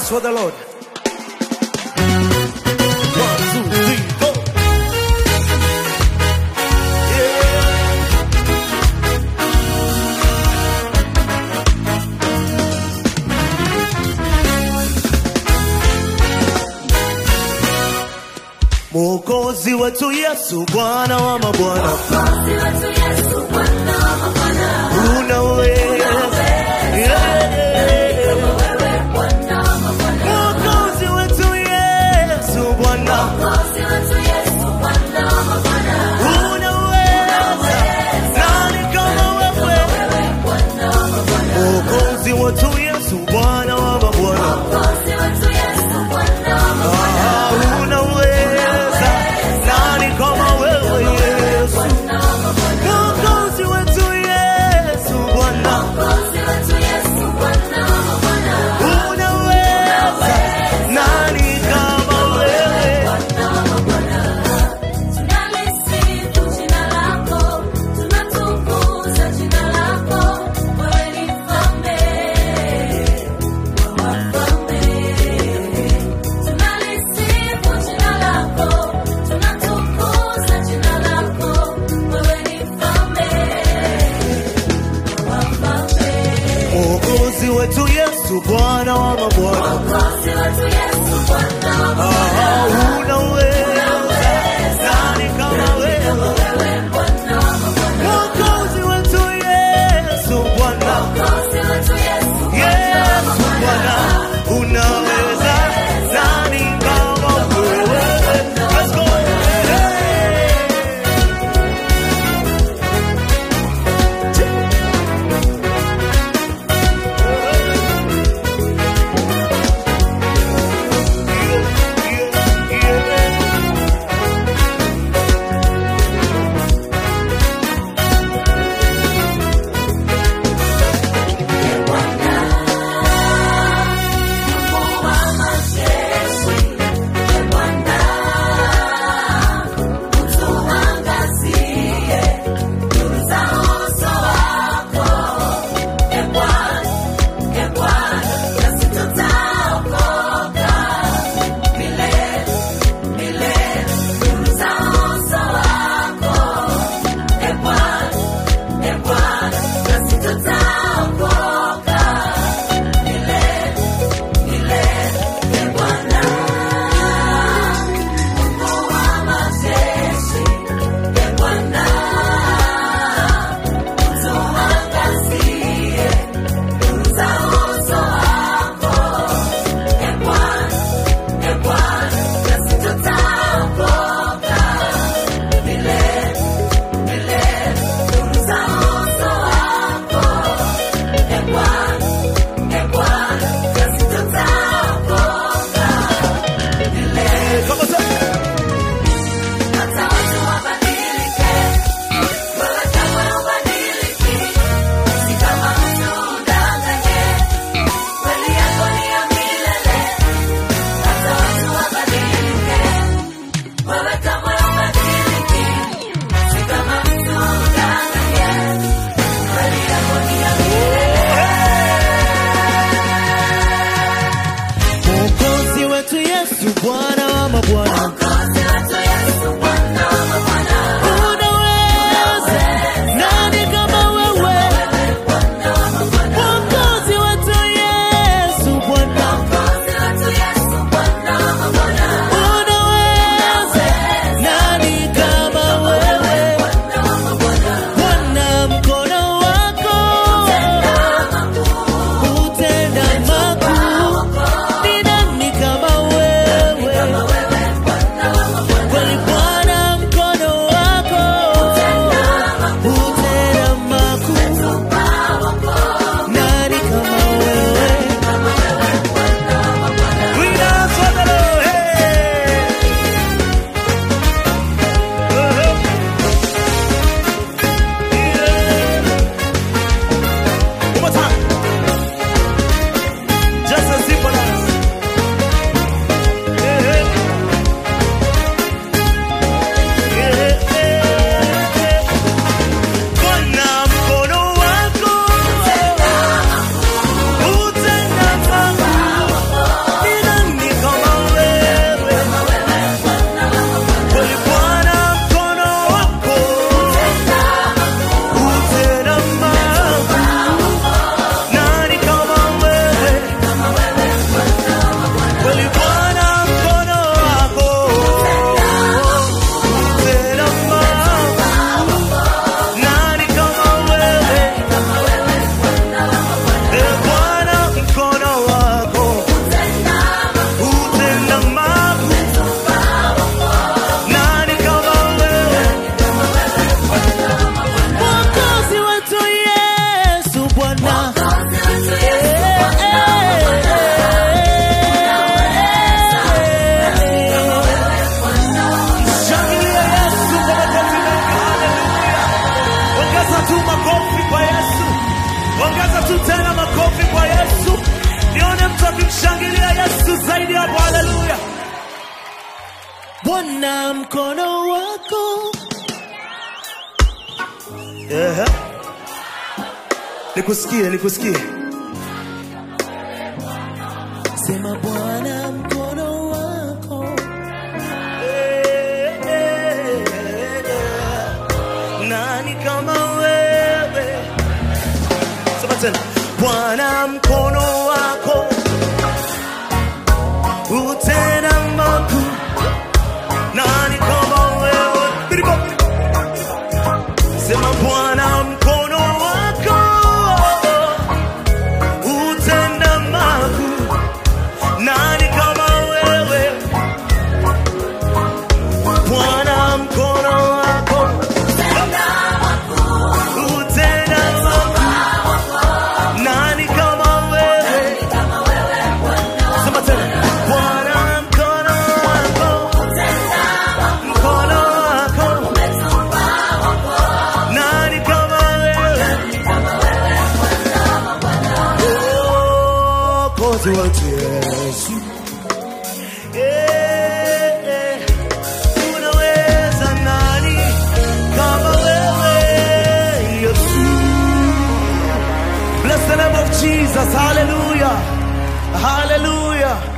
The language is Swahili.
dance for the Lord. One, two, three, go. Yeah. Mwokozi wetu Yesu, Bwana wa mabwana, unaweza Yeah. Mwokozi wetu Yesu, Bwana unaweza, nani kama wewe? Mwokozi wetu Yesu, Bwana wa mabwana, Ah, unaweza, nani kama wewe Yesu? Mwokozi wetu Yesu, Bwana unaweza, nani kama wewe? Mwokozi wetu Yesu, Bwana wa mabwana, Ah, unaweza, nani kama wewe? Mwokozi wetu Yesu, Bwana Yesu, Bwana unaweza, nani kama wewe? Let's go. Hey. Shangilia Yesu zaidi hapo, haleluya. Bwana mkono wako yeah. Nikusikie, nikusikie. Sema Bwana mkono wako Eh, eh, eh. nani kama wewe? Sema tena, Bwana mkono wako utenda makuu, nani kama wewe? Biribo. Sema Bwana mkono wako utenda makuu, nani kama wewe? Bwana mkono wako utenda makuu, nani kama wewe? Sema tena, Bwana mkono wako mkono wako nani kama wewe? Mwokozi wetu Yesu. Eh, eh. Unaweza nani kama wewe Yesu? Bless the name of Jesus. Hallelujah. Hallelujah.